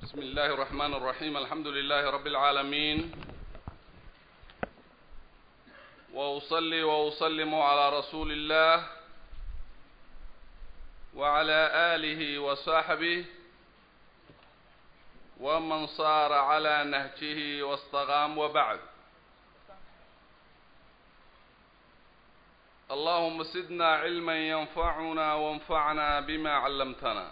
بسم الله الرحمن الرحيم الحمد لله رب العالمين وأصلي وأسلم على رسول الله وعلى آله وصحبه ومن صار على نهجه واستقام وبعد اللهم زدنا علما ينفعنا وانفعنا بما علمتنا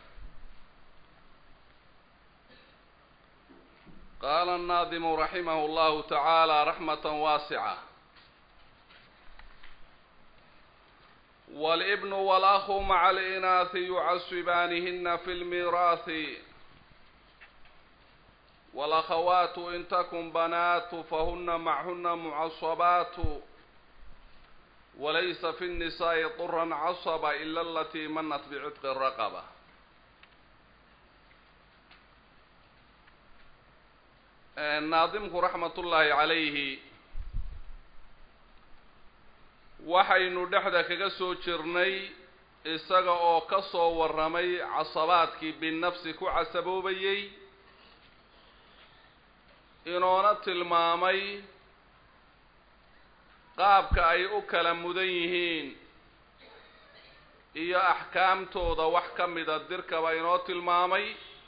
قال الناظم رحمه الله تعالى رحمة واسعة والابن والأخ مع الإناث يعصبانهن في الميراث والأخوات إن تكن بنات فهن معهن معصبات وليس في النساء طرا عصب إلا التي منت بعتق الرقبة naadimku raxmatullaahi calayhi waxaynu dhexda kaga soo jirnay isaga oo ka soo warramay casabaadkii binafsi ku casaboobayey inoona tilmaamay qaabka ay u kala mudan yihiin iyo axkaamtooda wax ka mida dirkaba inoo tilmaamay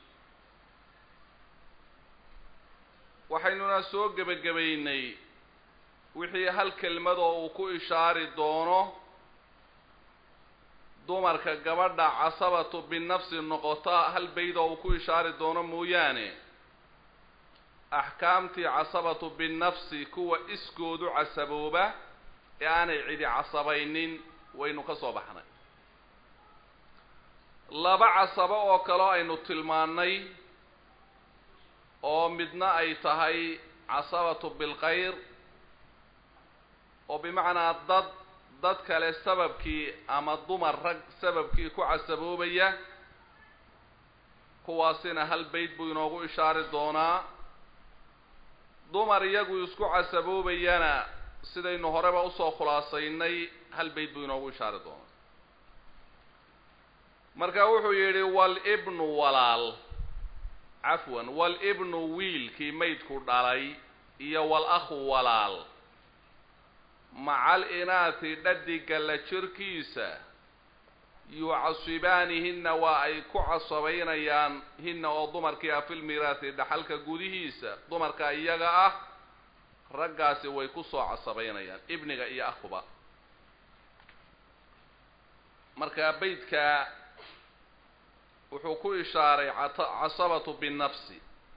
waxaynuna soo gebagabaynay wixii hal kelmadoo uu ku ishaari doono dumarka gabadha casabatu binafsi noqota hal baydoo uu ku ishaari doono mooyaane axkaamtii casabatu binafsi kuwa iskoodu casabooba ee aanay cidi casabaynin waynu ka soo baxnay laba casabo oo kaleo aynu tilmaannay oo midna ay tahay casabatu bilkhayr oo bimacnaa dad dad kale sababkii ama dumar rag sababkii ku casaboobaya kuwaasina hal bayd buu inoogu ishaari doonaa dumar iyagu isku casaboobayana sidaynu horeba usoo khulaasaynay hal bayd buu inoogu ishaari doonaa marka wuxuu yidhi walibnu walaal cafwan walibnu wiilkii maydku dhalay iyo walakhu walaal macal inaati dhadiga la jirkiisa yucasibaanihinna waa ay ku casabaynayaan hinna oo dumarkii ah filmiraati dhaxalka gudihiisa dumarka iyaga ah raggaasi way ku soo casabaynayaan ibniga iyo akhuba marka beydka wuxuu ku ishaaray casabatu binafsi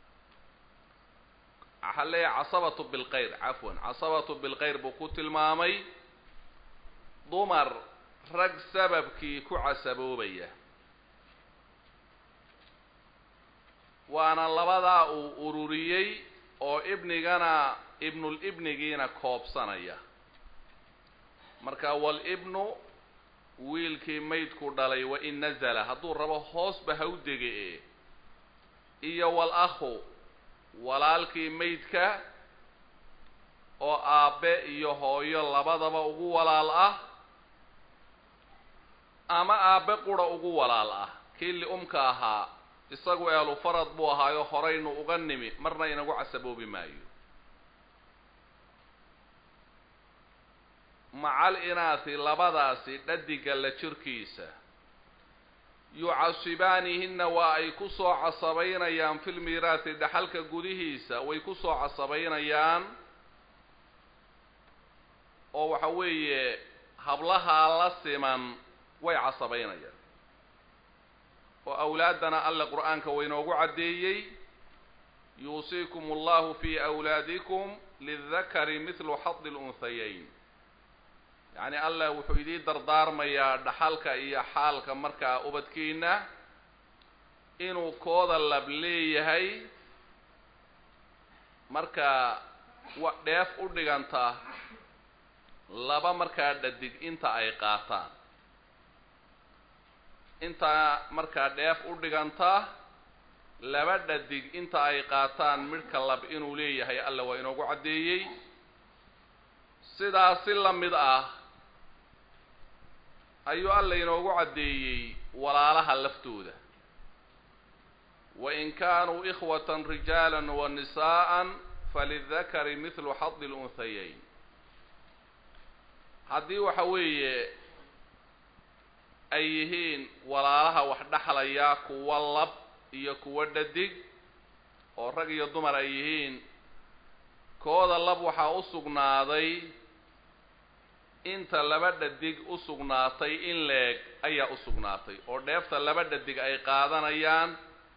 waxaa leeyahay casabatu bilkhayr cafwan casabatu bilkhayr buu ku tilmaamay dumar rag sababkii ku casaboobaya waana labadaa uu ururiyey oo ibnigana ibnul ibnigiina koobsanaya marka walibnu wiilkii maydku dhalay wain nazala hadduu rabo hoosba ha u dege e iyo wal akhu walaalkii maydka oo aabbe iyo hooyo labadaba ugu walaal ah ama aabbe qura ugu walaal ah kii li-umka ahaa isagu eelu farad buu ahaayo horaynu uga nimi marna inagu casaboobi maayo macal inaasi labadaasi dhadiga la jirkiisa yucasibaanihinna waa ay ku soo casabaynayaan filmiraati dhaxalka gudihiisa way ku soo casabaynayaan oo waxa weeye hablahaa la siman way casabaynayaan oo awlaaddana alle qur-aanka waynoogu caddeeyey yuusiikum allahu fii awlaadikum lildakari mithlu xadi lunhayayn yacni allah wuxuu idii dardaarmayaa dhaxalka iyo xaalka markaa ubadkiina inuu kooda lab leeyahay markaa wa dheef u dhiganta laba markaa dhadig inta ay qaataan intaa markaa dheef u dhiganta laba dhadig inta ay qaataan midhka lab inuu leeyahay alla waa inoogu caddeeyey sidaas si la mid ah ayuu alla inoogu caddeeyey walaalaha laftooda wain kaanuu ikhwatan rijaala wa nisaءa falidakari mithlu xadi lunhayayn haddii waxa weeye ay yihiin walaalaha wax dhexlaya kuwa lab iyo kuwa dhadig oo rag iyo dumar ay yihiin kooda lab waxaa u sugnaaday inta laba dhadig u sugnaatay in leeg ayaa u sugnaatay oo dheefta laba dhadig ay qaadanayaan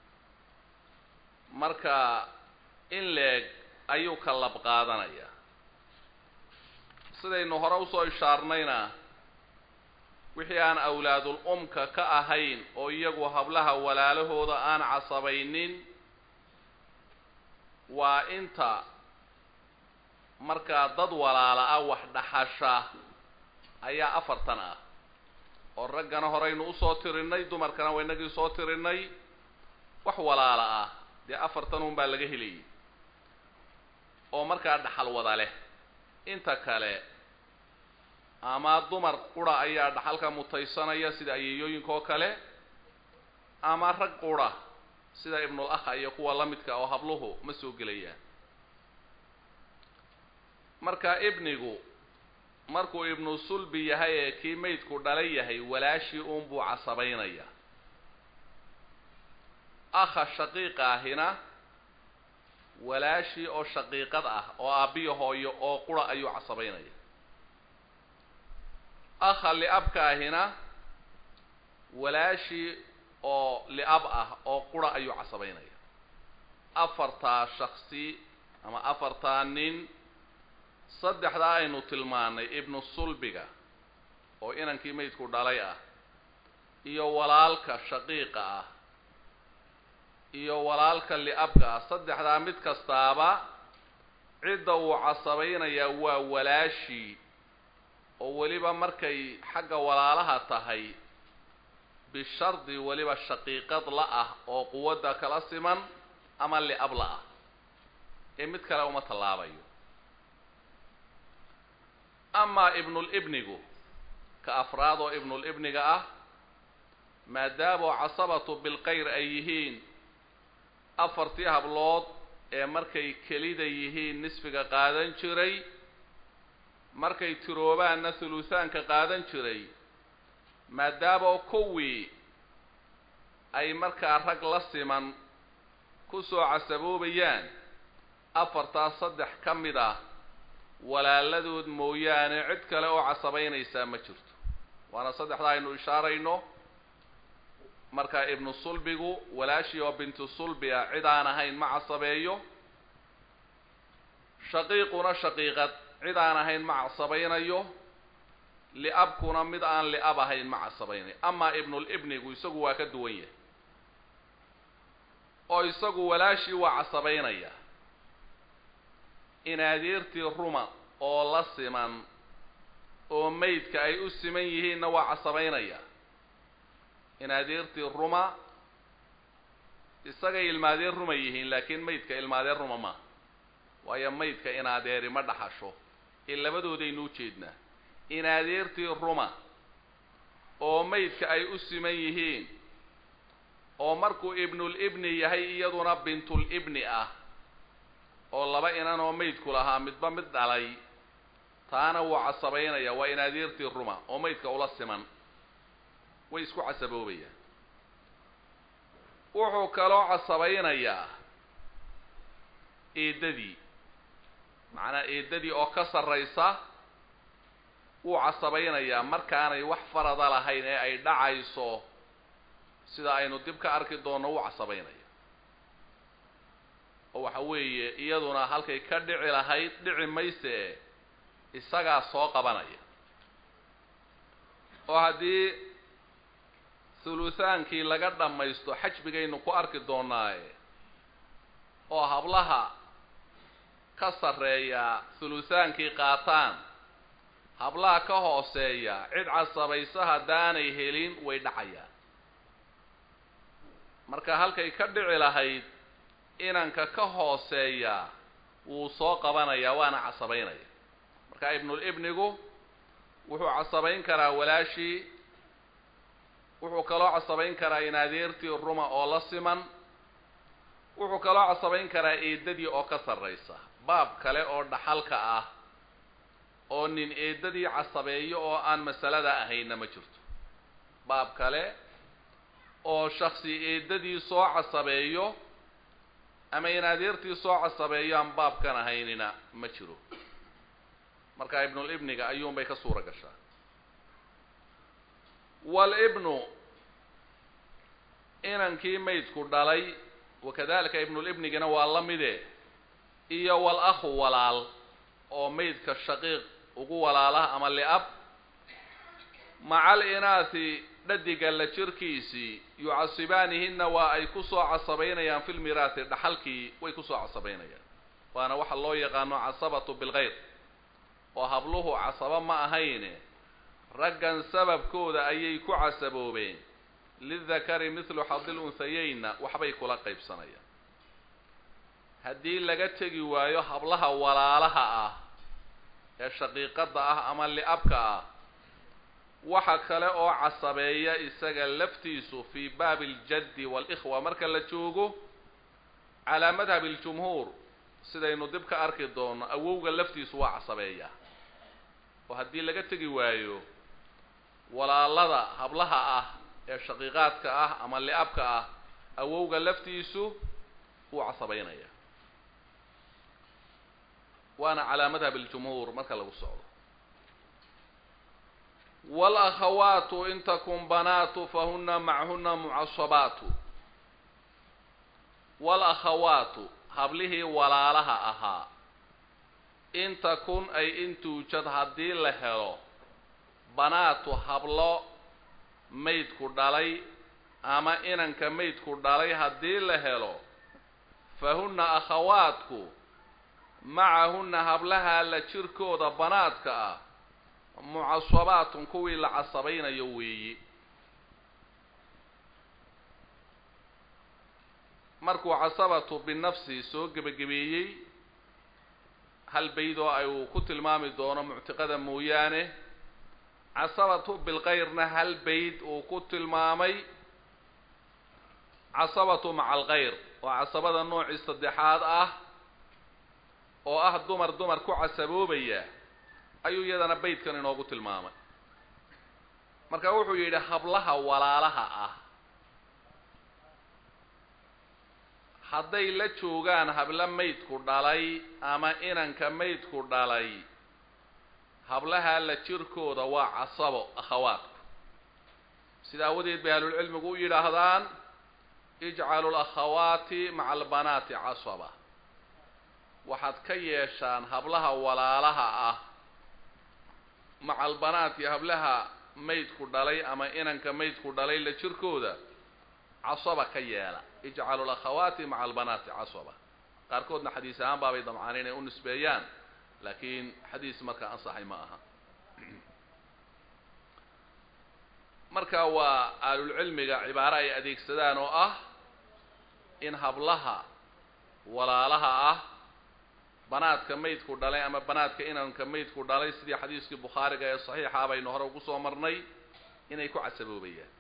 marka in leeg ayuu ka lab qaadanayaa sidaynu hore usoo ishaarnayna wixii aan awlaadul umka ka ahayn oo iyagu hablaha walaalahooda aan casabaynin waa inta markaa dad walaala ah wax dhaxasha ayaa afartan ah oo raggana horeynu usoo tirinay dumarkana waa inagii soo tirinay wax walaala ah dee afartan un baa laga helayay oo markaa dhaxal wada leh inta kale ama dumar qura ayaa dhaxalka mutaysanaya sida ayeeyooyinka oo kale ama rag qura sida ibnul akha iyo kuwa la midka oo habluhu ma soo gelayaan marka ibnigu markuu ibnu sulbi yahay ee kii maydku dhalay yahay walaashii uunbuu casabaynaya akha shaqiiqa ahina walaashii oo shaqiiqad ah oo aabbiyo hooyo oo qura ayuu casabaynaya akha liabka ahina walaashii oo liab ah oo qura ayuu casabaynaya afartaa shaksi ama afartaa nin saddexdaa aynu tilmaanay ibnu sulbiga oo inankii maydku dhalay ah iyo walaalka shaqiiqa ah iyo walaalka liabka ah saddexdaa mid kastaaba cidda uu casabaynayaa waa walaashii oo weliba markay xagga walaalaha tahay bishardi weliba shaqiiqad la ah oo quwadda kala siman ama liab la ah ee mid kale uma tallaabayo amaa ibnulibnigu ka afraad oo ibnulibniga ah maadaamoo casabatu bilkayr ay yihiin afartii hablood ee markay kelida yihiin nisfiga qaadan jiray markay tiroobaanna thuluthaanka qaadan jiray maadaamoo kuwii ay markaa rag la siman ku soo casaboobayaan afartaas saddex ka mid ah walaaladood mooyaane cid kale oo casabaynaysaa ma jirto waana saddexda aynu ishaarayno marka ibnu sulbigu walaashii oo bintu sulbi ah cid aan ahayn ma casabeeyo shaqiiquna shaqiiqad cid aan ahayn ma casabaynayo liabkuna mid aan liab ahayn ma casabaynayo amaa ibnulibnigu isagu waa ka duwan yahay oo isagu walaashii waa casabaynaya inaadeertii ruma oo la siman oo maydka ay u siman yihiinna waa casabaynaya inaadeertii ruma isagay ilmaadeer ruma yihiin laakiin maydka ilmaadeer ruma ma waayo maydka inaadeeri ma dhaxasho ee labadoodaynu u jeednaa inaadeertii ruma oo maydka ay u siman yihiin oo markuu ibnulibni yahay iyaduna bintulibni ah oo laba inan oo maydku lahaa midba mid dhalay taana wuu casabaynaya waa inaadeertii ruma oo maydka ula siman way isku casaboobayaan wuxuu kaloo casabaynayaa eedadii macnaa eedadii oo ka sarraysa wuu casabaynayaa markaanay wax farada lahayn ee ay dhacayso sida aynu dib ka arki doonno wuu casabaynaya oo waxa weeye iyaduna halkay ka dhici lahayd dhici mayse isagaa soo qabanaya oo haddii thuluthaankii laga dhammaysto xajbigaynu ku arki doonaaye oo hablaha ka sarreeya thuluthaankii qaataan hablaha ka hooseeya cid casabaysa haddaanay helin way dhacayaan marka halkay ka dhici lahayd inanka ka hooseeya wuu soo qabanayaa waana casabaynaya marka ibnulibnigu wuxuu casabayn karaa walaashii wuxuu kaloo casabayn karaa inaadeertii ruma oo la siman wuxuu kaloo casabayn karaa eedadii oo ka sarraysa baab kale oo dhaxalka ah oo nin eedadii casabeeyo oo aan masalada ahayna ma jirto baab kale oo shaksi eedadii soo casabeeyo ama in adeertii soo casabeeyo aan baabkan ahaynina ma jiro marka ibnul ibniga ayuunbay ka suura gashaa walibnu inankii maydku dhalay wakadalika ibnulibnigina waa la mide iyo wal akhu walaal oo maydka shaqiiq ugu walaalaha ama liab macal inaasi dhadiga la jirkiisii yucasibaanihinna waa ay kusoo casabaynayaan fi lmiraasi dhaxalkii way kusoo casabaynayaan waana waxa loo yaqaano casabatu bilgayr oo habluhu casabo ma ahayne raggan sababkooda ayay ku casaboobeen lidakari mithlu xadil unhayeynna waxbay kula qaybsanayaan haddii laga tegi waayo hablaha walaalaha ah ee shaqiiqadda ah ama li'abka ah waxa kale oo casabeeya isaga laftiisu fii baabi aljaddi waalikhwa marka la joogo calaa madhabi aljumhuur sidaynu dib ka arki doono awowga laftiisu waa casabeeya oo haddii laga tegi waayo walaalada hablaha ah ee shaqiiqaadka ah ama li'abka ah awowga laftiisu wuu casabaynaya waana calaa madhab aljumhuur marka lagu socdo walakhawaatu in takun banaatu fahuna machuna mucasabaatu walakhawaatu hablihii walaalaha ahaa in takun ay in tuujad haddii la helo banaatu hablo maydku dhalay ama inanka maydku dhalay haddii la helo fahunna akhawaadku macahunna hablaha la jirkooda banaadka ah mucasabaatun kuwii la casabaynayo weeyi markuu casabatu binafsi soo gebagabeeyey hal bayd oo ay uu ku tilmaami doono muctiqada mooyaane casabatu bilkayrna hal bayd uu ku tilmaamay casabatu maca alkayr oo casabada noocii saddexaad ah oo ah dumar dumar ku casaboobaya ayuu iyadana baydkan inoogu tilmaamay marka wuxuu yidhi hablaha walaalaha ah hadday la joogaan habla maydku dhalay ama inanka maydku dhalay hablaha la jirkooda waa casabo akhawaadku sida awadeed bay ahlulcilmigu u yidhaahdaan ijcalu lakhawaati maca albanaati casaba waxaad ka yeeshaan hablaha walaalaha ah maca albanaati hablaha maydku dhalay ama inanka maydku dhalay la jirkooda casaba ka yeela ijcalu lakhawaati maca albanaati casaba qaarkoodna xadiis ahaan baabay damcaan inay u nisbeeyaan laakiin xadiis markaa ansaxay ma aha marka waa ahlulcilmiga cibaaro ay adeegsadaan oo ah in hablaha walaalaha ah banaadka maydku dhalay ama banaadka inanka maydku dhalay sidii xadiiskii bukhaariga ee saxiixa baynu hore ugu soo marnay inay ku casaboobayaan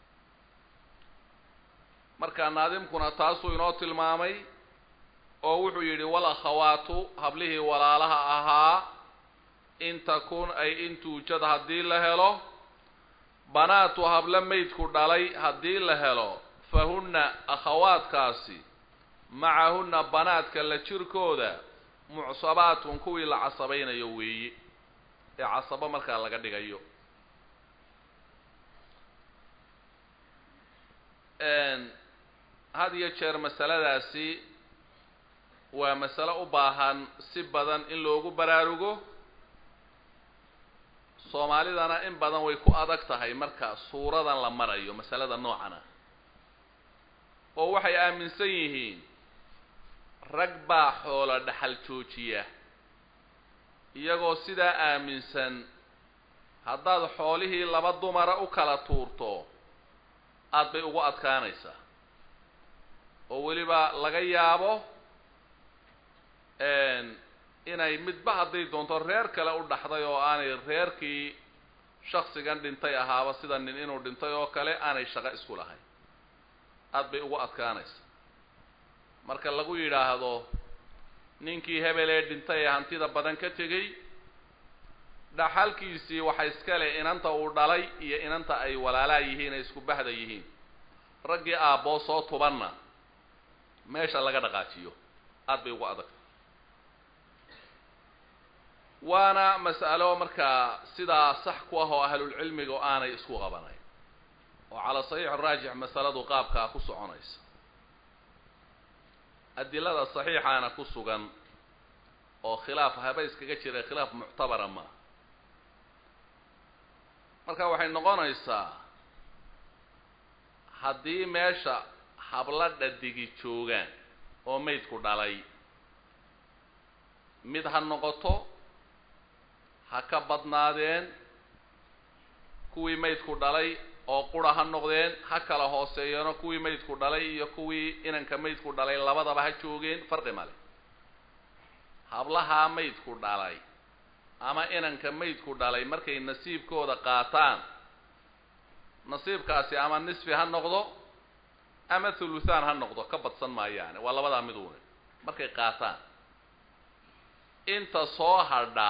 marka naadimkuna taasuu inoo tilmaamay oo wuxuu yidhi wal akhawaatu hablihii walaalaha ahaa in takun ay in tuujad haddii la helo banaatu hablo maydku dhalay haddii la helo fahunna akhawaadkaasi macahunna banaadka la jirkooda mucsabaatun kuwii la casabaynayo weeye ee casabo markaa laga dhigayo had iyo jeer masaladaasi waa masalo u baahan si badan in loogu baraarugo soomaalidana in badan way ku adag tahay marka suuradan la marayo masalada noocan ah oo waxay aaminsan yihiin rag baa xoolo dhaxal joojiya iyagoo sidaa aaminsan haddaad xoolihii laba dumara u kala tuurto aad bay ugu adkaanaysaa oo weliba laga yaabo inay midba hadday doonto reer kale u dhaxday oo aanay reerkii shaksigan dhintay ahaaba sida nin inuu dhintay oo kale aanay shaqo isku lahayn aad bay ugu adkaanaysaa marka lagu yidhaahdo ninkii hebel ee dhintay ee hantida badan ka tegey dhaxalkiisii waxa iska leh inanta uu dhalay iyo inanta ay walaalaa yihiin ay isku bahda yihiin raggii aabboo soo tubanna meesha laga dhaqaajiyo aada bay ugu adag waana mas'alo markaa sidaa sax ku ah oo ahlulcilmiga oo aanay isku qabanayn oo calaa saxiix raajix masaladu qaabkaa ku soconaysa adilada saxiixaana ku sugan oo khilaaf haba iskaga jira khilaaf muctabara maaha marka waxay noqonaysaa haddii meesha habla dhadigi joogaan oo maydku dhalay mid ha noqoto ha ka badnaadeen kuwii maydku dhalay oo qura ha noqdeen ha kala hooseeyeeno kuwii maydku dhalay iyo kuwii inanka maydku dhalay labadaba ha joogeen farqi male hablahaa maydku dhalay ama inanka maydku dhalay markay nasiibkooda qaataan nasiibkaasi ama nisfi ha noqdo ama thuluthaan ha noqdo ka badsan maayaane waa labadaa miduune markay qaataan inta soo hadha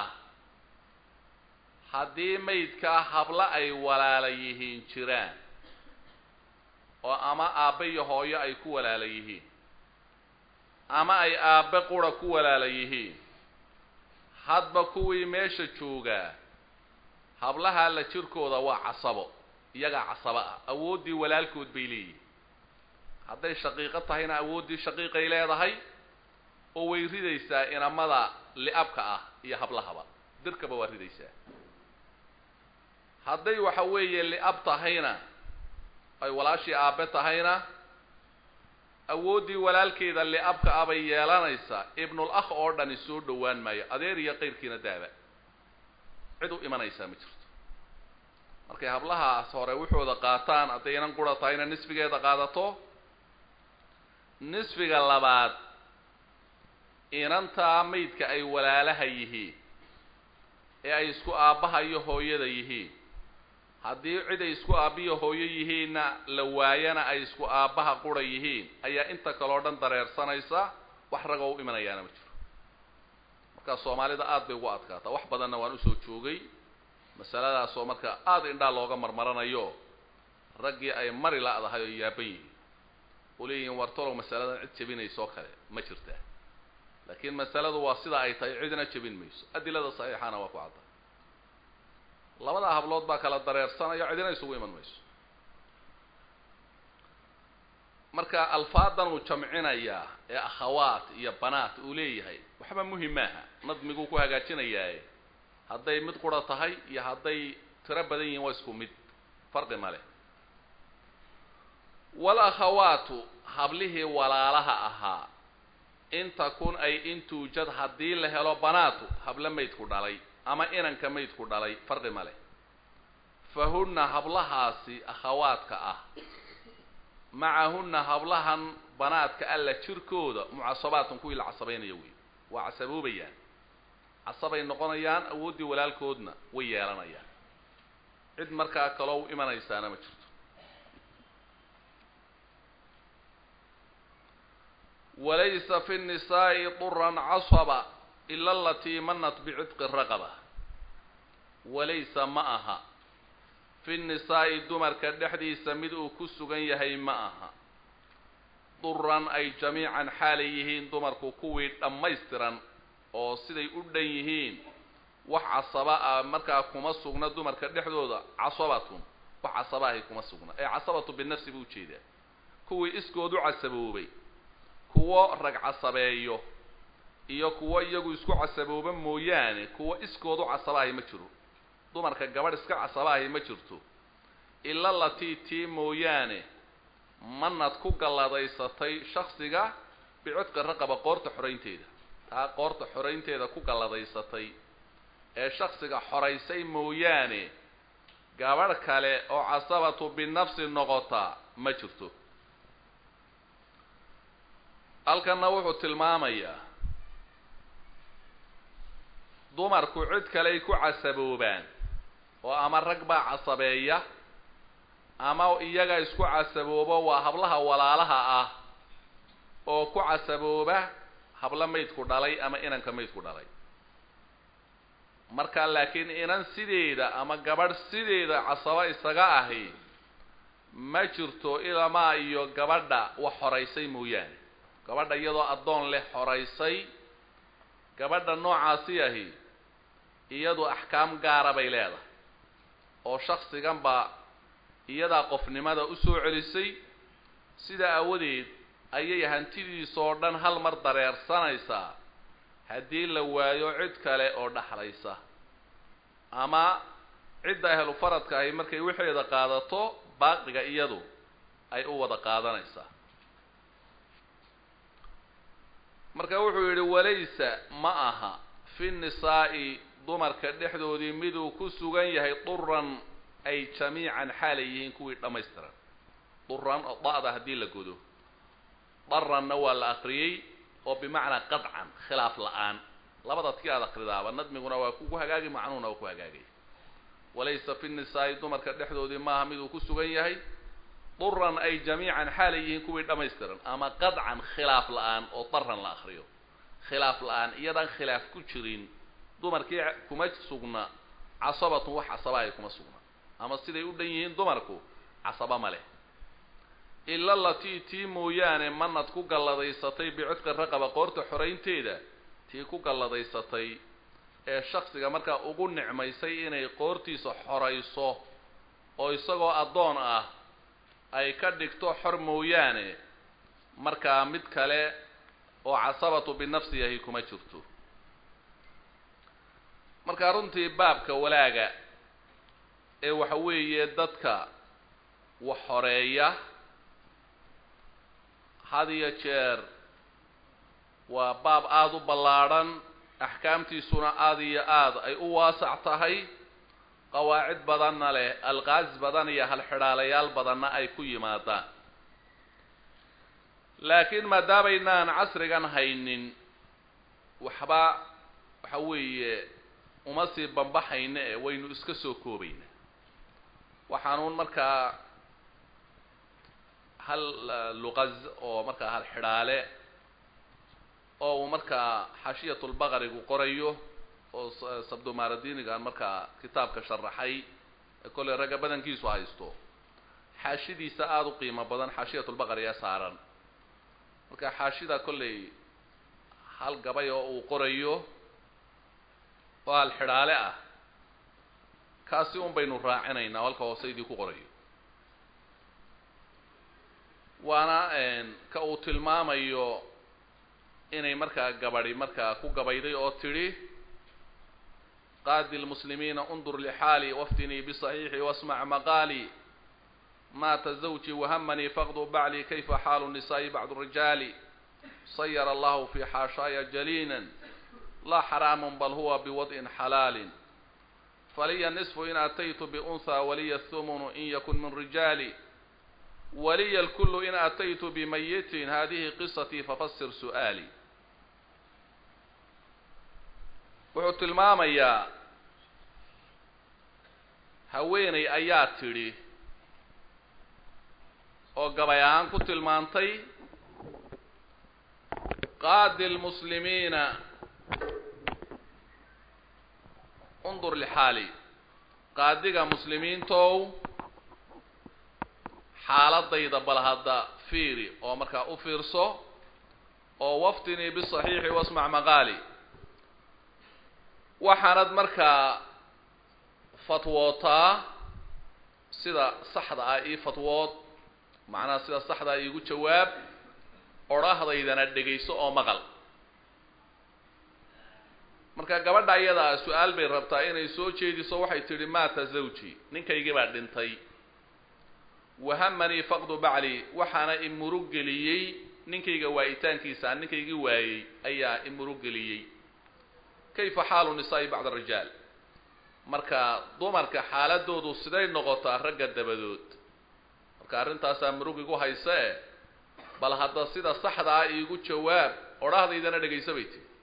haddii maydkaa hablo ay walaala yihiin jiraan oo ama aabbe iyo hooyo ay ku walaala yihiin ama ay aabbe qura ku walaala yihiin hadba kuwii meesha joogaa hablahaa la jirkooda waa casabo iyagaa casabo ah awooddii walaalkood bay leeyihin hadday shaqiiqo tahayna awooddii shaqiiqay leedahay oo way ridaysaa inamada li'abka ah iyo hablahaba dirkaba waa ridaysaa hadday waxa weeye li'ab tahayna ay walaashii aabbe tahayna awooddii walaalkeeda li'abka ah bay yeelanaysaa ibnul akh oo dhani soo dhowaan maayo adeer iyo qayrkiina daaba cid u imanaysaa ma jirto markay hablahaas hore wuxooda qaataan hadday inan qura tahayna nisfigeeda qaadato nisfiga labaad inantaa maydka ay walaalaha yihiin ee ay isku aabbaha iyo hooyada yihiin haddii cid ay isku aabbiyo hooyo yihiinna la waayana ay isku aabbaha qura yihiin ayaa inta kaleo dhan dareersanaysa wax ragoo u imanayaana ma jiro markaa soomaalida aada bay ugu adkaataa wax badanna waan usoo joogay masaladaasoo marka aada indhaa looga marmaranayo raggii ay mari la-dahay oo yaaban yihiin oo leeyihiin wartalow masaladan cid jebinaysoo kale ma jirtaa laakiin masaladu waa sida ay tahay cidna jebin mayso adilada saxiixana waa ku cadda labadaa hablood baa kala dareersanaya cidina isugu iman mayso marka alfaadan uu jamcinayaa ee akhawaat iyo banaat uu leeyahay waxba muhim maaha nadmiguu ku hagaajinayaaye hadday mid qura tahay iyo hadday tiro badan yihiin waa isku mid farqi ma leh walakhawaatu hablihii walaalaha ahaa in takun ay in tuujad haddii la helo banaatu hablo maydku dhalay ama inanka maydku dhalay farqi ma leh fa hunna hablahaasi akhawaadka ah macahunna hablahan banaadka alla jirkooda mucasabaatun kuwii la casabaynaya wey waa casaboobayaan casabay noqonayaan awooddii walaalkoodna way yeelanayaan cid markaa kaloo u imanaysaana ma jirto walaysa fi nnisaa'i duran casaba ila alatii manat bicitqi raqaba walaysa ma aha fi nnisaa'i dumarka dhexdiisa mid uu ku sugan yahay ma aha duran ay jamiican xaalay yihiin dumarku kuwii dhammaystiran oo siday u dhan yihiin wax casaba ah markaa kuma sugna dumarka dhexdooda casabatun wax casaba ahi kuma sugna ee casabatu binafsi buu ujeedaa kuwii iskood u casaboobay kuwo rag casabeeyo iyo kuwo iyagu isku casabooba mooyaane kuwo iskood u casabaahi ma jiro dumarka gabadh iska casabaahi ma jirto ila latii tii mooyaane manad ku galladaysatay shaksiga bicodka raqaba qoorta xoraynteeda taa qoorta xoraynteeda ku galladaysatay ee shaksiga xoraysay mooyaane gabadh kale oo casabatu binafsi noqota ma jirto halkanna wuxuu tilmaamayaa dumarku cid kaley ku casaboobaan oo ama rag baa casabeeya ama iyaga isku casaboobo waa hablaha walaalaha ah oo ku casabooba hablo maydku dhalay ama inanka maydku dhalay marka laakiin inan sideeda ama gabadh sideeda casabo isaga ahi ma jirto ilamaa iyo gabadha wax horaysay mooyaane gabadha iyadoo addoon leh horaysay gabadha noocaasi ahi iyadu axkaam gaara bay leedahay oo shaksigan baa iyadaa qofnimada u soo celisay sidaa aawadeed ayay hantidiisoo dhan hal mar dareersanaysaa haddii la waayo cid kale oo dhaxlaysa ama cidda ahlu faradka ahi markay wixeeda qaadato baaqiga iyadu ay u wada qaadanaysaa marka wuxuu yidhi walaysa ma aha fi nisaa'i dumarka dhexdoodii miduu ku sugan yahay duran ay jamiican xaalay yihiin kuwii dhammaystiran duran oo da'da haddii la godo daranna waa la akriyey oo bimacnaa qadcan khilaaf la-aan labadaad ki aad akridaaba nadmiguna waa kugu hagaagi macnuhuna waa ku hagaagay walaysa fi nisaa'i dumarka dhexdoodii maaha miduu ku sugan yahay duran ay jamiican xaalay yihiin kuwii dhammaystiran ama qadcan khilaaf la-aan oo daran la akriyo khilaaf la-aan iyadaan khilaaf ku jirin dumarkii kuma sugna casabatun wax casaba ay kuma sugna ama siday u dhan yihiin dumarku casaba ma leh ila latii tii mooyaane manad ku galladaysatay bicudka raqaba qoorta xoraynteeda tii ku galladaysatay ee shaksiga markaa ugu nicmaysay inay qoortiisa xorayso oo isagoo addoon ah ay ka dhigto xor mooyaane markaa mid kale oo casabatu binafsi ahi kuma jirto markaa runtii baabka walaaga ee waxa weeye dadka wax horeeya had iyo jeer waa baab aada u ballaadhan axkaamtiisuna aada iyo aada ay u waasac tahay qawaacid badanna leh alqaas badan iyo halxidhaalayaal badanna ay ku yimaadaan laakiin maadaamaynaan casrigan haynin waxba waxa weeye uma sii bambaxayna ee waynu iska soo koobayna waxaanuun markaa hal luqaz oo markaa hal xidhaale oo uu markaa xashiyatulbaqarigu qorayo oo sabdomaradinigan markaa kitaabka sharaxay ee kolley ragga badankiisu haysto xaashidiisa aada u qiimo badan xaashiyatulbaqari ee saaran marka xaashida kolley hal gabay oo uu qorayo oo hal xidhaale ah kaasi un baynu raacinaynaa halka hoose idii ku qorayo waana ka uu tilmaamayo inay markaa gabadhi markaa ku gabayday oo tidhi qaadi lmuslimiina undur lixaali waftinii bisaxiixi wasmac maqaali maata zawji wahamanii faqdu bacli kayfa xaalu nisaa'i bacdu rijaali sayara allahu fi xaashaaya jaliinan laa xaraamun bal huwa biwad'in xalaalin faliya nisfu in ataytu biunhaa waliya thumunu in yakun min rijaali waliya alkullu in ataytu bimayitin hadihi qisatii fafasir su'aali wuxuu tilmaamayaa haweeney ayaa tidhi oo gabay ahaan ku tilmaantay qaadi lmuslimiina undur lixaali qaadiga muslimiintow xaaladayda bal hadda fiiri oo markaa u fiirso oo waftinii bisaxiixi wasmac maqaali waxaanad markaa fatwootaa sida saxda ah ii fatwood macnaha sida saxda ah iigu jawaab odhahdaydana dhegayso oo maqal marka gabadha iyadaa su-aal bay rabtaa inay soo jeediso waxay tidhi maata zawji ninkaygii baa dhintay wahamanii faqdu bacli waxaana imurug geliyey ninkayga waayitaankiisa ninkaygii waayey ayaa imurug geliyey kayfa xaalu nisaa'i bacda arijaal marka dumarka xaaladoodu siday noqotaa ragga dabadood marka arrintaasaa murug igu hayse e bal hadda sida saxda ah iigu jawaab odhahdaydana dhegaysa bay tiri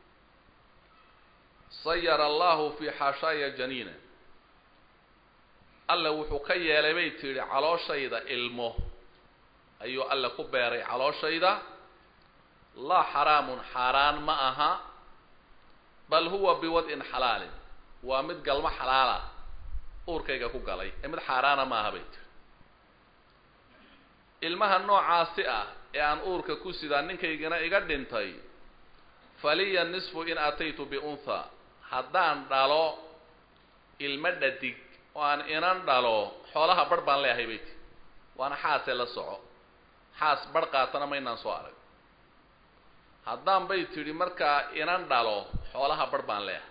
sayara allahu fii xaashaaya janiina alle wuxuu ka yeelay bay tidhi calooshayda ilmo ayuu alle ku beeray calooshayda laa xaraamun xaaraan ma aha bal huwa biwad'in xalaalin waa mid galmo xalaala uurkayga ku galay ee mid xaaraana ma aha bay tiri ilmaha noocaasi ah ee aan uurka ku sidaa ninkaygana iga dhintay faliya nisfu in ataytu biuntha haddaan dhalo ilmo dhadig oo aan inan dhalo xoolaha barh baan leeyahay bay tiri waana xaasee la soco xaas barh qaatana maynaan soo arag haddaan bay tidhi markaa inan dhalo xoolaha barh baan leeyahay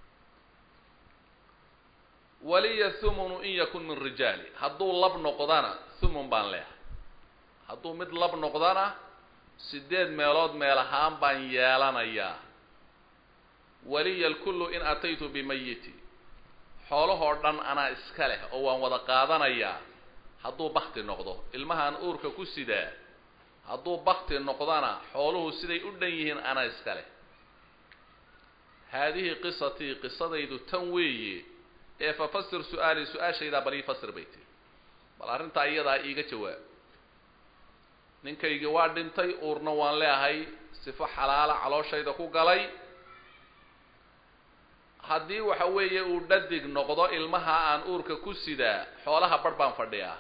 waliya thumunu in yakun min rijaali hadduu lab noqdana thumun baan leeyahay hadduu mid lab noqdana sideed meelood meel ahaan baan yeelanayaa waliya lkullu in ataytu bimayiti xoolahoo dhan anaa iska leh oo waan wada qaadanayaa hadduu bakti noqdo ilmahaan uurka ku sidaa hadduu bakti noqdana xooluhu siday u dhan yihiin anaa iska leh haadihi qisatii qisadaydu tan weeye ee fafasir su-aali su-aashaydaa bal ii fasir bay tiri bal arrintaa iyadaa iiga jawaab ninkaygii waa dhintay uurna waan leehay sifo xalaala calooshayda ku galay haddii waxa weeye uu dhadig noqdo ilmaha aan uurka ku sidaa xoolaha barh baan fadhiyaa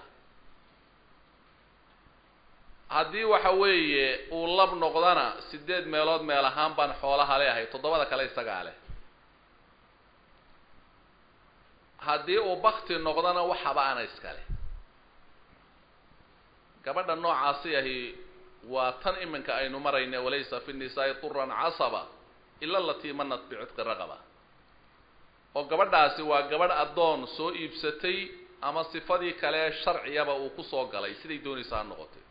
haddii waxa weeye uu lab noqdana sideed meelood meel ahaan baan xoolaha leeyahay toddobada kale isagaa leh haddii uu bakti noqdona waxaba ana iska leh gabadha noocaasi ahi waa tan iminka aynu marayna walaysa fi nisaai turan casaba ila alatii manat bicudqi raqaba oo gabadhaasi waa gabadh addoon soo iibsatay ama sifadii kale sharciyaba uu ku soo galay siday doonaysa ha noqotay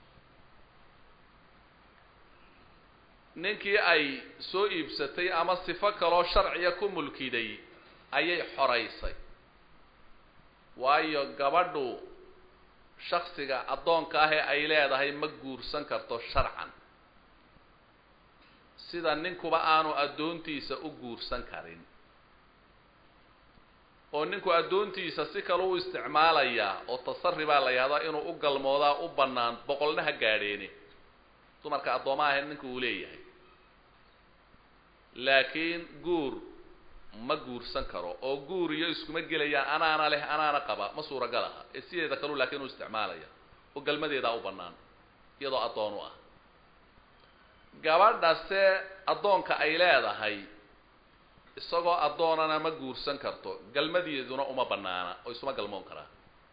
ninkii ay soo iibsatay ama sifo kaloo sharciya ku mulkiday ayay xoraysay waayo gabadhu shaksiga addoonka ah ee ay leedahay ma guursan karto sharcan sida ninkuba aanu addoontiisa u guursan karin oo ninku addoontiisa si kale u isticmaalayaa oo tasari baa la yahdaa inuu u galmoodaa u bannaan boqolna ha gaadheeni dumarka addoomaha ahayd ninka uu leeyahay laakiin guur ma guursan karo oo guur iyo iskuma gelayaan anaana leh anaana qaba ma suuragal aha ee sideeda kalu laakiin uu isticmaalaya oo galmadeedaa u bannaan iyadoo addoon u ah gabadhase addoonka ay leedahay isagoo addoonana ma guursan karto galmadeeduna uma bannaana oo isuma galmoon karaa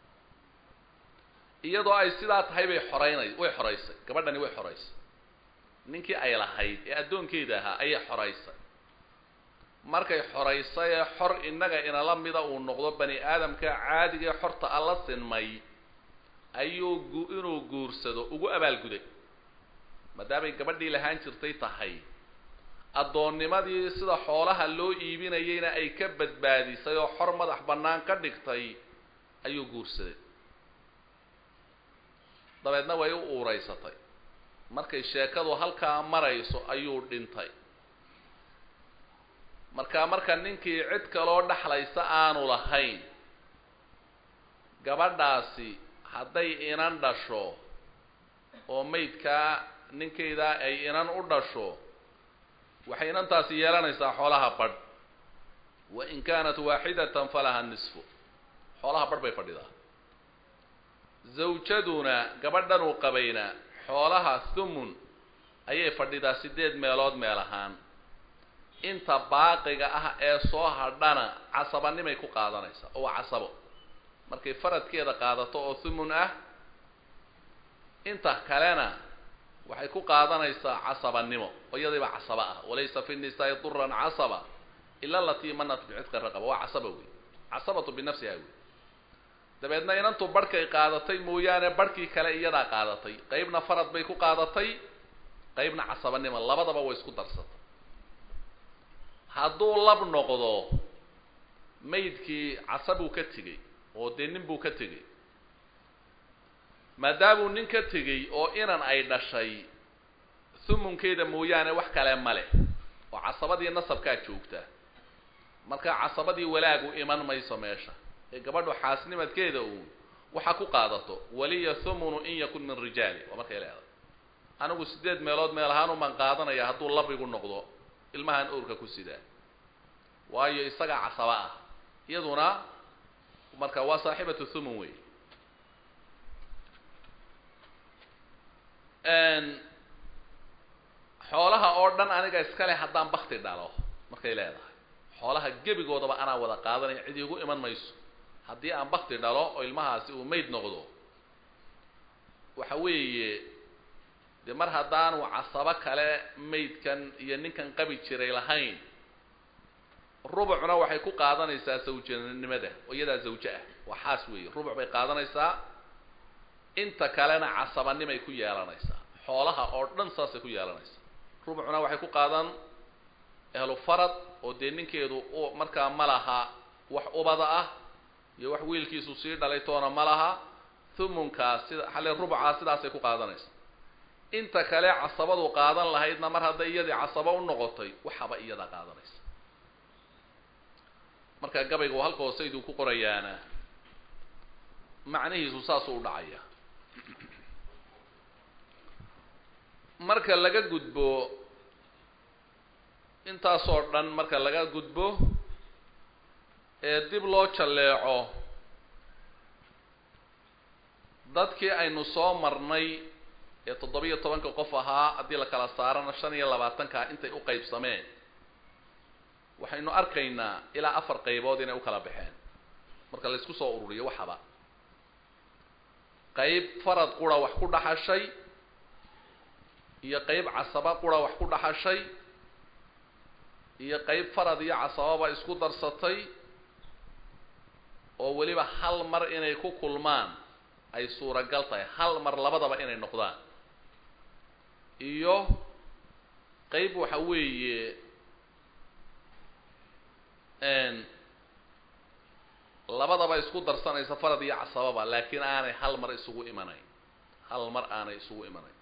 iyadoo ay sidaa tahay bay xoreynay way xoraysay gabadhani way xoraysay ninkii ay lahayd ee addoonkeeda ahaa ayay xoraysay markay xoraysay ee xor innaga inala mida uu noqdo bani aadamka caadiga ee xorta alla sinmay ayuu gu inuu guursado ugu abaalguday maadaamay gabadhii lahaan jirtay tahay addoonnimadii sida xoolaha loo iibinayayna ay ka badbaadisay oo xor madax bannaan ka dhigtay ayuu guursaday dabeedna way u uuraysatay markay sheekadu halkaa marayso ayuu dhintay marka marka ninkii cid kaloo dhexlaysa aanu lahayn gabadhaasi hadday inan dhasho oo maydkaa ninkaydaa ay inan u dhasho waxay inantaasi yeelanaysaa xoolaha badh wa in kaanat waaxidatan falaha nisfu xoolaha badh bay fadhidaa zawjaduna gabadhanuu qabayna xoolaha thumun ayay fadhidaa sideed meelood meel ahaan inta baaqiga ah ee soo hadhana casabanimay ku qaadanaysaa oo waa casabo markay faradkeeda qaadato oo thumun ah inta kalena waxay ku qaadanaysaa casabanimo oo iyadiiba casaba ah walaysa fi nisaai duran casaba ila alatii manat bicitqi raqaba waa casaba wey casabatu binafsiha wey dabeedna inantu barhkay qaadatay mooyaane barhkii kale iyadaa qaadatay qeybna farad bay ku qaadatay qeybna casabanimo labadaba way isku darsatay hadduu lab noqdo maydkii casabuu ka tegey oo dee nin buu ka tegey maadaamuu nin ka tegey oo inan ay dhashay humunkeeda mooyaane wax kale ma leh oo casabadii nasabkaa joogta marka casabadii walaagu iman mayso meesha ee gabadhu xaasnimadkeeda uun waxa ku qaadato waliya thumunu in yakun min rijaali waa markay leedahay anigu siddeed meelood meel ahaan umaan qaadanaya hadduu labigu noqdo ilmahan owrka ku sidaa waayo isagaa casaba ah iyaduna marka waa saaxibatu thumun wey xoolaha oo dhan aniga iskale haddaan bakti dhalo markay leedahay xoolaha gebigoodaba anaa wada qaadanaya cid iigu iman mayso haddii aan bakti dhalo oo ilmahaasi uu mayd noqdo waxa weeye dee mar haddaanu casabo kale maydkan iyo ninkan qabi jiray lahayn rubucna waxay ku qaadanaysaa zawjanimada oo iyadaa zawjo ah waa xaas weeye rubuc bay qaadanaysaa inta kalena casabanimay ku yeelanaysaa xoolaha oo dhan saasay ku yeelanaysaa rubucna waxay ku qaadan ehlu farad oo dee ninkeedu markaa ma laha wax ubada ah iyo wax wiilkiisu sii dhalay toona ma laha thumunkaas sida xale rubucaa sidaasay ku qaadanaysaa inta kale casabadu qaadan lahaydna mar hadday iyadii casabo u noqotay waxaba iyada qaadanaysa marka gabayga uu halka hooseyduu ku qorayaana macnihiisu saasuu u dhacaya marka laga gudbo intaasoo dhan marka laga gudbo ee dib loo jalleeco dadkii aynu soo marnay ee toddobiyo tobanka qof ahaa haddii la kala saarana shan iyo labaatanka intay u qaybsameen waxaynu arkaynaa ilaa afar qaybood inay u kala baxeen marka la isku soo ururiyo waxaba qayb farad qura wax ku dhaxashay iyo qayb casaba qura wax ku dhaxashay iyo qayb farad iyo casababa isku darsatay oo weliba hal mar inay ku kulmaan ay suuragal tahay hal mar labadaba inay noqdaan iyo qayb waxa weeye labadaba isku darsanaysa farad iyo casababa laakiin aanay hal mar isugu imanayn hal mar aanay isugu imanayn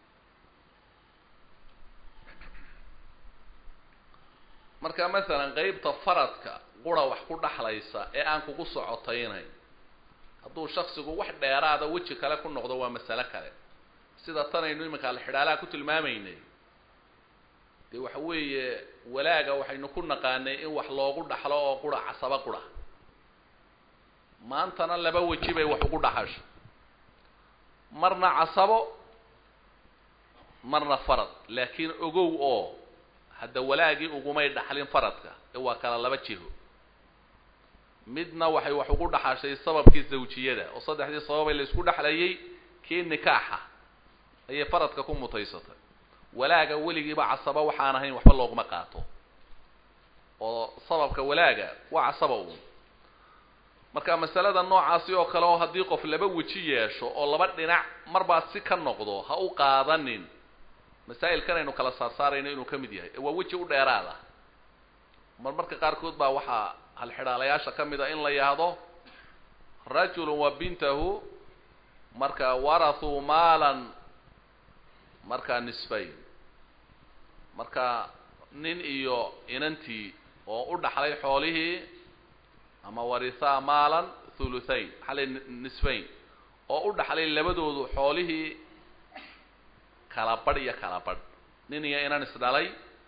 marka masalan qeybta faradka qura wax ku dhaxlaysa ee aan kugu socotaynayn hadduu shaksigu wax dheeraada weji kale ku noqdo waa masale kale sida tanaynu iminka alxidhaalaha ku tilmaamaynay dee waxa weeye walaaga waxaynu ku naqaanay in wax loogu dhaxlo oo qura casaba qura maantana laba weji bay wax ugu dhaxasho marna casabo marna farad laakiin ogow oo hadda walaagii ugumay dhaxlin faradka ee waa kala laba jiho midna waxay wax ugu dhaxashay sababkii zawjiyada oo saddexdii sababay la isku dhexlayay kii nikaaxa ayay faradka ku mutaysatay walaaga weligiiba casaba waxaan ahayn waxba looguma qaato oo sababka walaaga waa casaba uun marka masalada noocaasi oo kale oo haddii qof laba weji yeesho oo laba dhinac marbaa si ka noqdo ha u qaadanin masaa'ilkan aynu kala saarsaarayno inuu ka mid yahay ee waa weji u dheeraada mar marka qaarkood baa waxaa halxidhaalayaasha ka mid a in la yahdo rajulun wa bintahu marka warathuu maalan markaa nisfayn marka nin iyo inantii oo u dhaxlay xoolihii ama warithaa maalan thuluthayn xalay nisfayn oo u dhaxlay labadoodu xoolihii kala badh iyo kala badh nin iyo inan isdhalay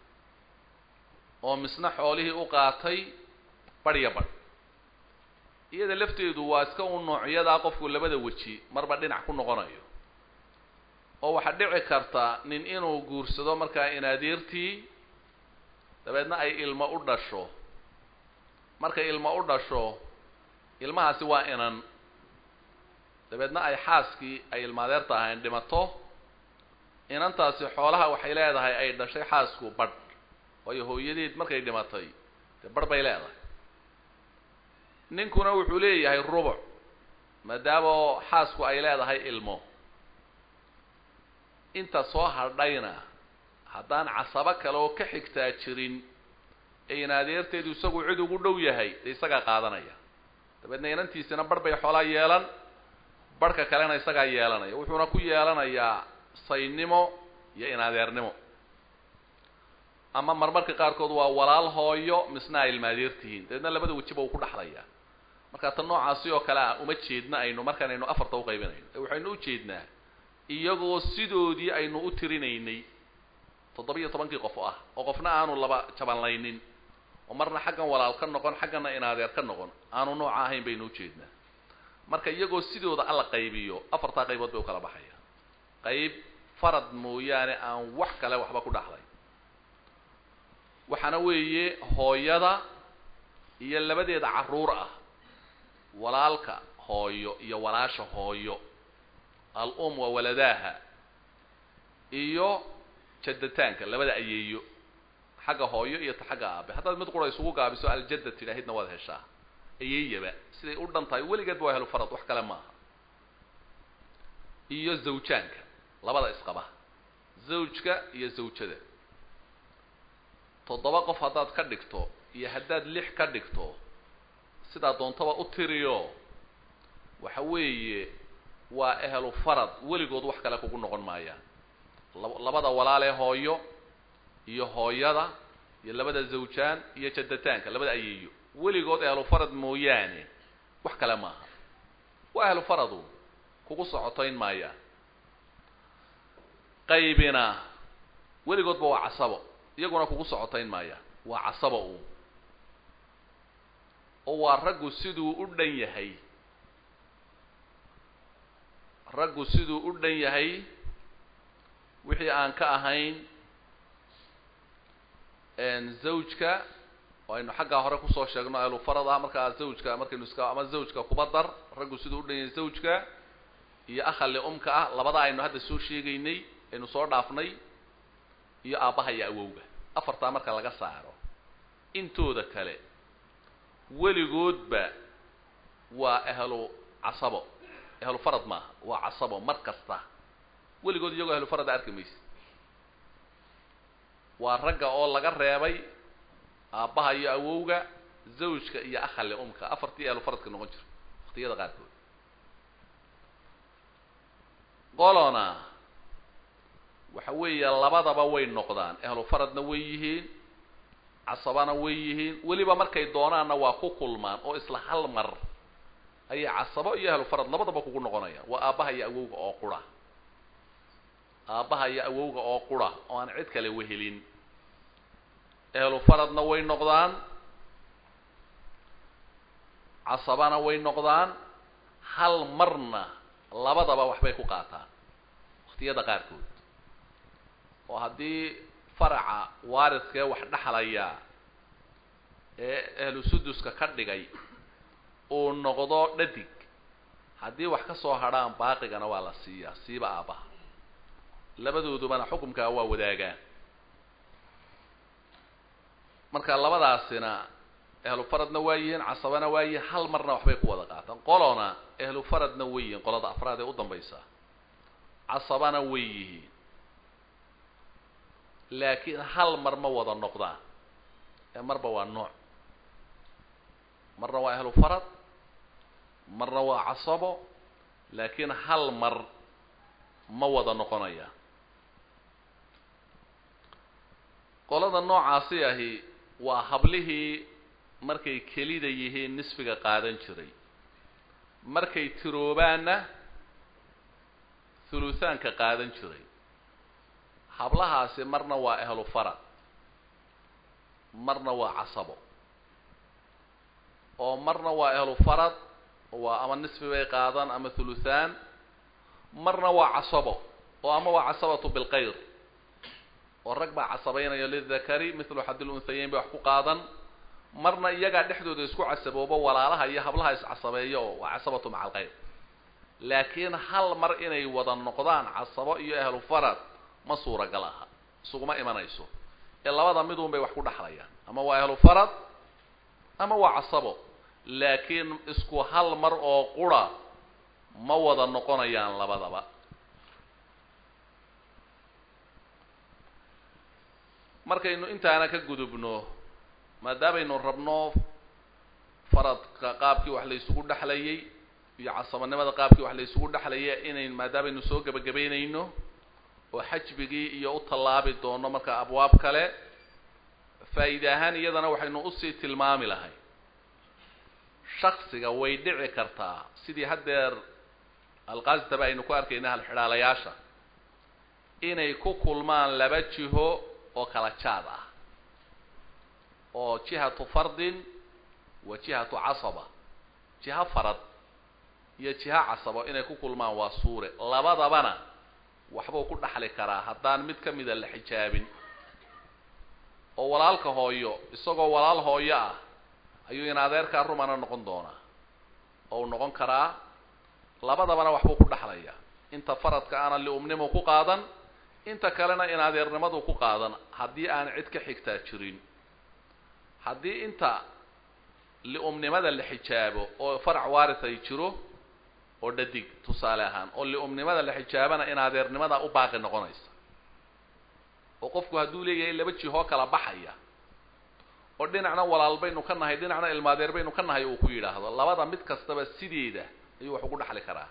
oo misna xoolihii u qaatay badh iyo badh iyada lafteedu waa iska un noocyadaa qofku labada weji marba dhinac ku noqonayo oo waxaa dhici karta nin inuu guursado markaa inaadeertii dabeedna ay ilmo u dhasho markay ilmo u dhasho ilmahaasi waa inan dabeedna ay xaaskii ay ilmaadeerta ahayn dhimato inantaasi xoolaha waxay leedahay ay dhashay xaasku badh waayo hooyadeed markay dhimatay dee badh bay leedahay ninkuna wuxuu leeyahay rubuc maadaama xaasku ay leedahay ilmo inta soo hadhayna haddaan casabo kale oo ka xigtaa jirin ee inaadeerteedu isagu cid ugu dhow yahay dee isagaa qaadanaya dabeedna inantiisina barh bay xoolaa yeelan barhka kalena isagaa yeelanaya wuxuuna ku yeelanayaa saynimo iyo inaadeernimo ama marmarka qaarkood waa walaal hooyo misna ay ilmaadeertihiin dabeedna labada wejiba uu ku dhaxlayaa marka tan noocaasi oo kale ah uma jeedna aynu markaan aynu afarta uqaybinayno ee waxaynu u jeednaa iyagoo sidoodii aynu u tirinaynay toddoba-iyo tobankii qof ah oo qofna aanu laba jabanlaynin oo marna xaggan walaal ka noqon xaggana inadeer ka noqon aanu nooca ahayn baynu ujeednaa marka iyagoo sidooda alla qaybiyo afartaa qaybood bay u kala baxaya qayb farad mooyaane aan wax kale waxba ku dhaxlay waxaana weeye hooyada iyo labadeeda carruur ah walaalka hooyo iyo walaasha hooyo al-um wa waladaaha iyo jaddataanka labada ayeeyo xagga hooyo iyo ta xagga aabe haddaad mid qura isugu gaabiso aljadda tidhaahidna waad heshaa ayeeyaba siday u dhan tahay weligeedba waa helo farad wax kale maaha iyo zawjaanka labada isqaba zawjka iyo zawjada toddoba qof haddaad ka dhigto iyo haddaad lix ka dhigto sidaa doontaba u tiriyo waxa weeye waa ehlu farad weligood wax kale kugu noqon maayaan labada walaalee hooyo iyo hooyada iyo labada zawjaan iyo jaddataanka labada ayeeyo weligood ehlu farad mooyaane wax kale maaha waa ehlu faradu kugu socotayn maayaan qaybina weligoodba waa casabo iyaguna kugu socotayn maayaan waa casabo uun oo waa raggu siduu u dhan yahay raggu siduu u dhan yahay wixii aan ka ahayn zawjka oo aynu xaggaa hore kusoo sheegno ahlu farad ah markaa zawjka markaynu iska ama zawjka kuba dar raggu siduu u dhan yahay zawjka iyo akhali umka ah labada aynu hadda soo sheegaynay aynu soo dhaafnay iyo aabbaha iyo awowga afartaa marka laga saaro intooda kale weligoodba waa ahlu casabo ahlu farad maaha waa casabo mar kasta weligood iyagoo ahlu farada arki maysa waa ragga oo laga reebay aabbaha iyo awowga zawjka iyo akhali umka afartii ahlu faradka noqon jiro waqtiyada qaarkood qolona waxa weeye labadaba way noqdaan ahlu faradna way yihiin casabana way yihiin weliba markay doonaanna waa ku kulmaan oo isla hal mar ayay casabo iyo ahlu farad labadaba kugu noqonayaan waa aabbaha iyo awowga oo qura aabbaha iyo awowga oo qura oo aan cid kale wehelin ahlu faradna way noqdaan casabana way noqdaan hal marna labadaba waxbay ku qaataan waqtiyada qaarkood oo haddii faraca waaridkee wax dhexlaya ee ahlu suduska ka dhigay uu noqdo dhadig haddii wax ka soo hadhaan baaqigana waa la siiyaa siiba aabbaha labadoodubana xukumkaa waa wadaagaan marka labadaasina ahlu faradna waa yihiin casabana waa yihiin hal marna waxbay ku wada qaataan qolona ahlu faradna way yihiin qolada afraad ee u dambaysa casabana way yihiin laakiin hal mar ma wada noqdaan ee marba waa nooc marna waa ahlu farad marna waa casabo laakiin hal mar ma wada noqonaya qolada noocaasi ahi waa hablihii markay kelida yihiin nisfiga qaadan jiray markay tiroobaanna thuluthaanka qaadan jiray hablahaasi marna waa ahlu farad marna waa casabo oo marna waa ahlu farad waa ama nisfi bay qaadan ama thuluthaan marna waa casabo oo ama waa casabatu bilkayr oo rag baa casabaynaya lidakari mithlu xadil unhayeyn bay wax ku qaadan marna iyagaa dhexdooda isku casabooba walaalaha iyo hablaha iscasabeeya oo waa casabatu maca alkayr laakiin hal mar inay wada noqdaan casabo iyo ahlu farad ma suuragal aha isuguma imanayso ee labada midun bay wax ku dhexlayaan ama waa ahlu farad ama waa casabo laakiin isku hal mar oo qura ma wada noqonayaan labadaba markaynu intaana ka gudubno maadaamaynu rabno faradka qaabkii wax la isugu dhexlayay iyo casabanimada qaabkii wax la isugu dhexlaya inayn maadaamaynu soo gebagabaynayno oo xajbigii iyo u tallaabi doono marka abwaab kale faa'iide ahaan iyadana waxaynu usii tilmaami lahay shaksiga way dhici kartaa sidii haddeer alqaasitaba aynu ku arkayna halxidhaalayaasha inay ku kulmaan laba jiho oo kala jaad ah oo jihatu fardin wa jihatu casaba jiho farad iyo jiho casabo inay ku kulmaan waa suure labadabana waxbuu ku dhaxli karaa haddaan mid ka mida la xijaabin oo walaalka hooyo isagoo walaal hooyo ah ayuu in adeerkaa rumana noqon doonaa oo uu noqon karaa labadabana waxbuu ku dhaxlayaa inta faradka aana liumnimu ku qaadan inta kalena in adeernimadu ku qaadan haddii aan cid ka xigtaa jirin haddii inta liumnimada la xijaabo oo farac waaris ay jiro oo dhadig tusaale ahaan oo liumnimada la xijaabana in adeernimada u baaqi noqonaysa oo qofku hadduu leeyahay laba jihoo kala baxaya oo dhinacna walaal baynu ka nahay dhinacna ilmaadeer baynu ka nahay uu ku yidhaahdo labada mid kastaba sideeda ayuu wax ugu dhaxli karaa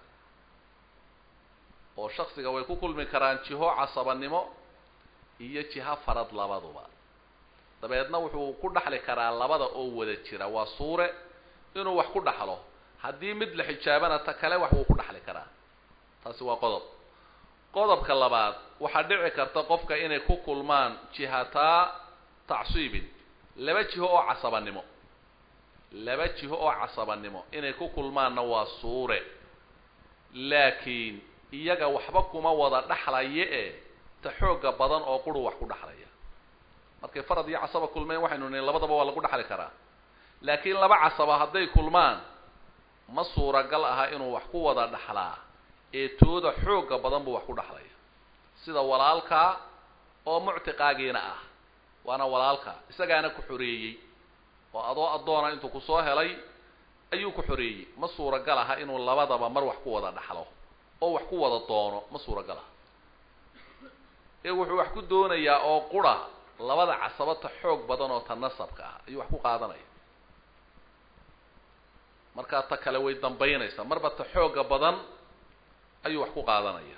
oo shaksiga way ku kulmi karaan jiho casabanimo iyo jiho farad labaduba dabeedna wuxuu ku dhaxli karaa labada oo wada jira waa suure inuu wax ku dhaxlo haddii mid la xijaabana ta kale wax wuu ku dhaxli karaa taasi waa qodob qodobka labaad waxaa dhici karta qofka inay ku kulmaan jihataa tacsiibin laba jiho oo casabanimo laba jiho oo casabanimo inay ku kulmaanna waa suure laakiin iyaga waxba kuma wada dhaxlaya e ta xooga badan oo quru wax ku dhaxlaya markay farad iyo casaba kulmeen waxaynu nihin labadaba waa lagu dhaxli karaa laakiin laba casaba hadday kulmaan ma suuragal aha inuu wax ku wada dhaxlaa ee tooda xooga badan buu wax ku dhaxlaya sida walaalkaa oo muctiqaagiina ah waana walaalka isagaana ku xoreeyey oo adoo addoona intuu kusoo helay ayuu ku xoreeyey ma suuragal aha inuu labadaba mar wax ku wada dhaxlo oo wax ku wada doono ma suuragal aha ee wuxuu wax ku doonayaa oo qura labada casabata xoog badan oo ta nasabka ah ayuu wax ku qaadanaya markaa ta kale way dambaynaysaa marba ta xooga badan ayuu wax ku qaadanaya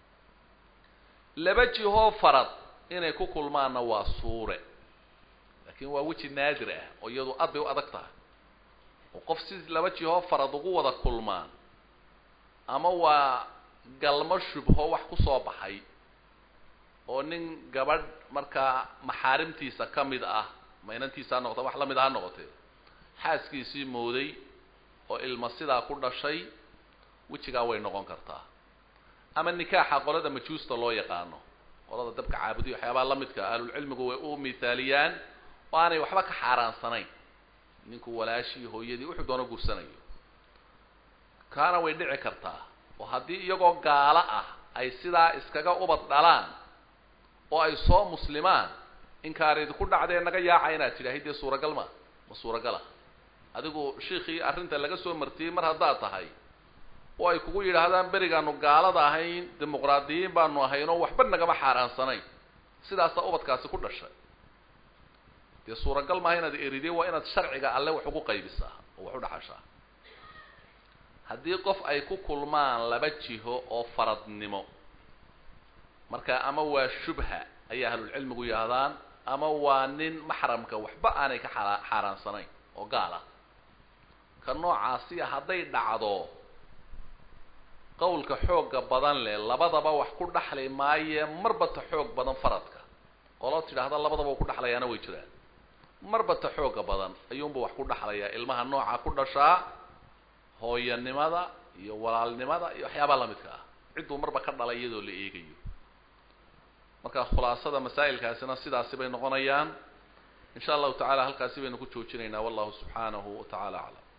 laba jihoo farad inay ku kulmaanna waa suure laakiin waa weji naadir ah oo iyadu aad bay u adag tahay oo qof si laba jihoo farad ugu wada kulmaan ama waa galmo shubho wax ku soo baxay oo nin gabadh markaa maxaarimtiisa ka mid ah maynantiisa ha noqota wax la mid a ha noqotee xaaskiisii mooday oo ilma sidaa ku dhashay wejigaa way noqon kartaa ama nikaaxa qolada majuusta loo yaqaano qolada dabka caabudiya waxyaabaha la midka ahlulcilmigu way u mithaaliyaan oo aanay waxba ka xaaraansanayn ninku walaashii hooyadii wuxuu doono guursanayo kaana way dhici kartaa oo haddii iyagoo gaalo ah ay sidaa iskaga ubad dhalaan oo ay soo muslimaan inkaaridi ku dhacdee naga yaaca inaad tidhaahi dee suuragal ma ma suuragala adigu shiikii arrinta laga soo martiyey mar haddaad tahay oo ay kugu yidhaahdaan berigaanu gaalada ahayn dimuqraadiyiin baanu ahayn oo waxba nagama xaaraansanayn sidaasaa ubadkaasi ku dhashay dee suuragal maaha inaad eridee waa inaad sharciga alle wax ugu qaybisaa oo wax u dhaxashaa haddii qof ay ku kulmaan laba jiho oo faradnimo marka ama waa shubha ayay ahlulcilmigu yidhahdaan ama waa nin maxramka waxba aanay ka xaa xaaraansanayn oo gaal ah ka noocaasiya hadday dhacdo qawlka xoogga badan leh labadaba wax ku dhaxli maaye marba ta xoog badan faradka qoloo tidhaahda labadaba ku dhaxlayaana way jiraan marba ta xoogga badan ayuunba wax ku dhaxlayaa ilmaha nooca ku dhashaa hooyanimada iyo walaalnimada iyo waxyaabaa lamidka ah cidduu marba ka dhalay iyadoo la eegayo marka khulaasada masaa'ilkaasina sidaasi bay noqonayaan in sha allahu tacala halkaasi baynu ku joojinaynaa wallahu subxaanahu wa tacala aclam